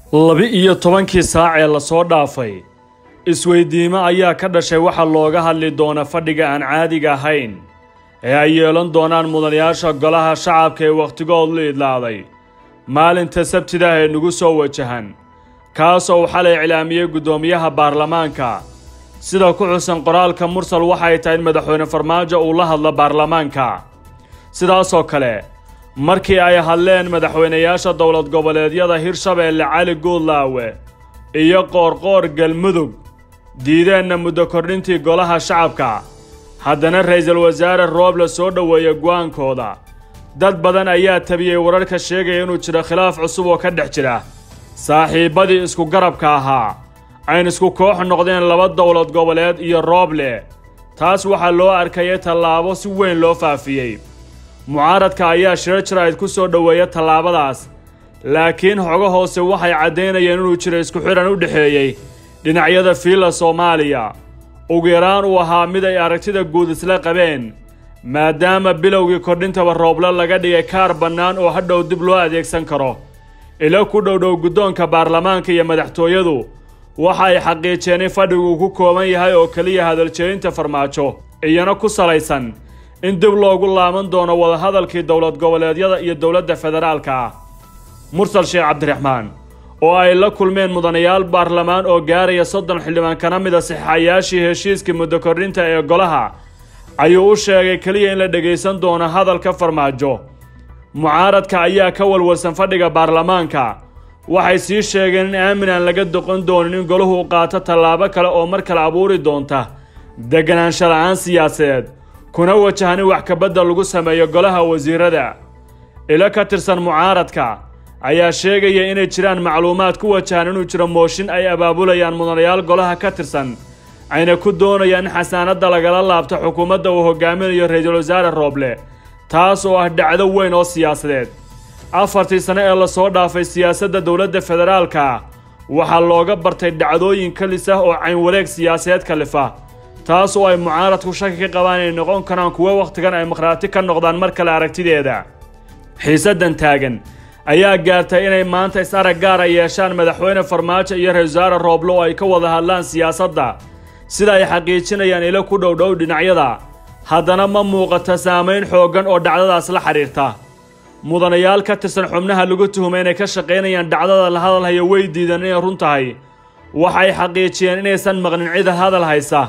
laba-iyo tobankii saac ee lasoo dhaafay isweydiimo ayaa ka dhashay waxa looga hadli doona fadhiga aan caadiga ahayn ee ay yeelan doonaan mudanayaasha golaha shacabka ee wakhtigood la idlaaday maalinta sabtida ee nagu soo wajahan kaas oo uu xalay iclaamiyey guddoomiyaha baarlamaanka sida ku xusan qoraalka mursal waxay tahay in madaxweyne farmaajo uu la hadlo baarlamaanka sidaasoo kale markii ay hadleen madaxweynayaasha dowlad goboleedyada hirshabeelle cali guudlaawe iyo qoorqoor galmudug diideenna muddo kordhintii golaha shacabka haddana ra'iisul wasaare rooble soo dhoweeya go'aankooda dad badan ayaa tabiyey wararka sheegaya inuu jiro khilaaf cusub oo ka dhex jira saaxiibbadii isku garabka ahaa ayn isku koox noqdeen laba dowlad goboleed iyo rooble taas waxaa loo arkayay tallaabo si weyn loo faafiyey mucaaradka ayaa shirar jaraa'id ku soo dhoweeya tallaabadaas laakiin xogo hoose waxay caddaynayeen inuu jiro isku xidhan u dhexeeyey dhinacyada fiilla soomaaliya ugu yaraan uu ahaa mid ay aragtida guud isla qabeen maadaama bilowgii kordhintaba rooble laga dhigay kaar bannaan oo hadhow dib loo adeegsan karo ilo ku dhowdhow guddoonka baarlamaanka iyo madaxtooyadu waxa ay xaqiijeen in fadhigu uu ku kooban yahay oo keliya hadaljeedinta farmaajo iyana ku salaysan in dib loogu laaban doono wadahadalkii dowlad goboleedyada iyo dowladda federaalka ah mursal sheekh cabdiraxmaan oo ay la kulmeen mudanayaal baarlamaan oo gaaraya soddon xildhibaan kana mida saxayaashii heshiiskii muddo kordhinta ee golaha ayuu u sheegay keliya in la dhegaysan doono hadalka farmaajo mucaaradka ayaa ka walwalsan fadhiga baarlamaanka waxay sii sheegeen in aamin aan laga doqon doonin in golahu qaato tallaabo kale oo mar kale abuuri doonta deganaansho la'aan siyaasadeed kuna wajahan in wax kabadda lagu sameeyo golaha wasiirada ilo ka tirsan mucaaradka ayaa sheegaya inay jiraan macluumaad ku wajahan inuu jiro mooshin ay abaabulayaan mudanayaal golaha ka tirsan ayna ku doonayaan in xasaanadda lagala laabto xukuumadda uu hogaaminayo ra-iisul wasaare rooble taas oo ah dhacdo weyn oo siyaasadeed afartii sane ee lasoo dhaafay siyaasadda dowladda federaalka waxaa looga bartay dhacdooyin kalis ah oo caynwareeg siyaasadeed kalifa taas oo ay mucaaradku shaki ka qabaan inay noqon karaan kuwo wakhtigan ay makhraati ka noqdaan mar kale aragtideeda xiisaddan taagan ayaa gaartay inay maanta is-arag gaara yeeshaan madaxweyne farmaajo iyo ra-isul wasaare rooble oo ay ka wada hadlaan siyaasadda sida ay xaqiijinayaan ilo ku dhowdhow dhinacyada haddana ma muuqata saamayn xooggan oo dhacdadaas la xidhiirta mudanayaal ka tirsan xubnaha lagu tuhumay inay ka shaqaynayaan dhacdada la hadalhaya way diideen inay run tahay waxay xaqiijiyeen inaysan maqnin cida hadal haysa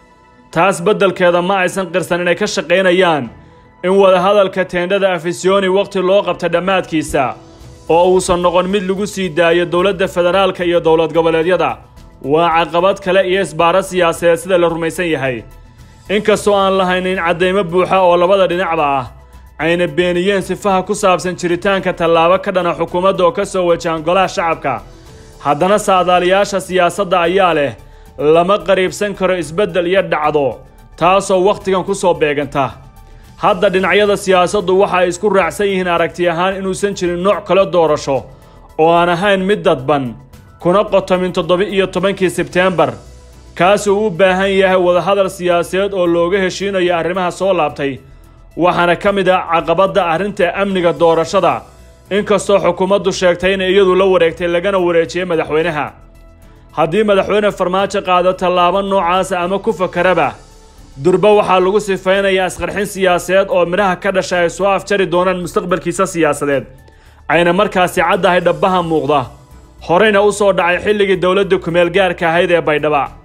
taas beddelkeeda ma aysan qirsan inay ka shaqaynayaan in wadahadalka teendhada afisyooni wakhti loo qabta dhammaadkiisa oo uusan noqon mid lagu sii daayo dowladda federaalka iyo dowlad goboleedyada waa caqabad kale iyo isbaaro siyaasadeed sida la rumaysan yahay inkastoo aan lahaynin caddaymo buuxa oo labada dhinacba ah ayna beeniyeen sifaha ku saabsan jiritaanka tallaabo ka dhana xukuumadda oo ka soo wajahan golaha shacabka haddana saadaaliyaasha siyaasadda ayaa leh lama qariibsan karo isbeddel iyo dhacdo taasoo wakhtigan ku soo beeganta hadda dhinacyada siyaasaddu waxa ay isku raacsan yihiin aragti ahaan inuusan jirin nooc kale doorasho oo aan ahayn mid dadban kuna qotomin toddoba-iyo tobankii sebteembar kaasuu u baahan yahay wadahadal siyaasadeed oo looga heshiinayo arrimaha soo laabtay waxaana ka mid ah caqabadda arrinta amniga doorashada inkastoo xukuumaddu sheegtay inay iyadu la wareegtay lagana wareejiyey madaxweynaha haddii madaxweyne farmaajo qaado tallaabo noocaasa ama ku fakaraba durba waxaa lagu sifaynayaa isqarxin siyaasadeed oo midhaha ka dhasha ay soo afjari doonaan mustaqbalkiisa siyaasadeed ayna markaasi caddahay dhabbaha muuqda horeyna u soo dhacay xilligii dowladda kumeel gaarka ahayd ee baydhaba